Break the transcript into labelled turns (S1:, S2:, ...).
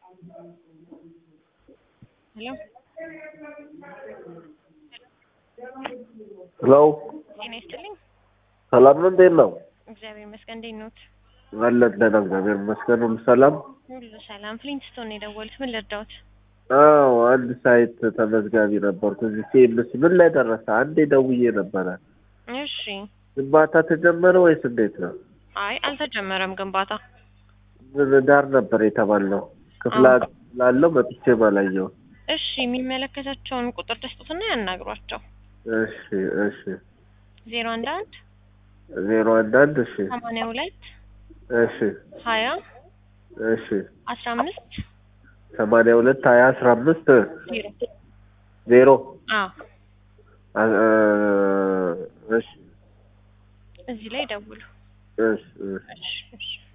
S1: ሄሎ
S2: ሄሎ
S1: ጤና ይስጥልኝ።
S2: ሰላም ነው? እንዴት ነው?
S1: እግዚአብሔር ይመስገን። እንዴት ኖት?
S2: አለን ደህና፣ እግዚአብሔር ይመስገን። ሁሉ ሰላም?
S1: ሁሉ ሰላም። ፍሊንትስቶን ነው የደወሉት። ምን ልርዳዎት?
S2: አዎ አንድ ሳይት ተመዝጋቢ ነበርኩ እዚህ ሲኤምሲ። ምን ላይ ደረሰ? አንዴ ደውዬ ነበረ።
S1: እሺ።
S2: ግንባታ ተጀመረ ወይስ እንዴት ነው?
S1: አይ አልተጀመረም ግንባታ።
S2: ምን ዳር ነበር የተባለው? ክፍለ ሀገር ላለው መጥቼ ባላየው።
S1: እሺ የሚመለከታቸውን ቁጥር ተስጡትና ያናግሯቸው።
S2: እሺ እሺ
S1: ዜሮ አንድ አንድ
S2: ዜሮ አንድ አንድ እሺ
S1: ሰማንያ ሁለት
S2: እሺ
S1: ሀያ
S2: እሺ
S1: አስራ አምስት
S2: ሰማንያ ሁለት ሀያ አስራ አምስት
S1: ዜሮ
S2: ዜሮ
S1: አዎ
S2: አ- አ- እሺ
S1: እዚህ ላይ ደውሉ።
S2: እሺ እሺ
S1: እሺ እሺ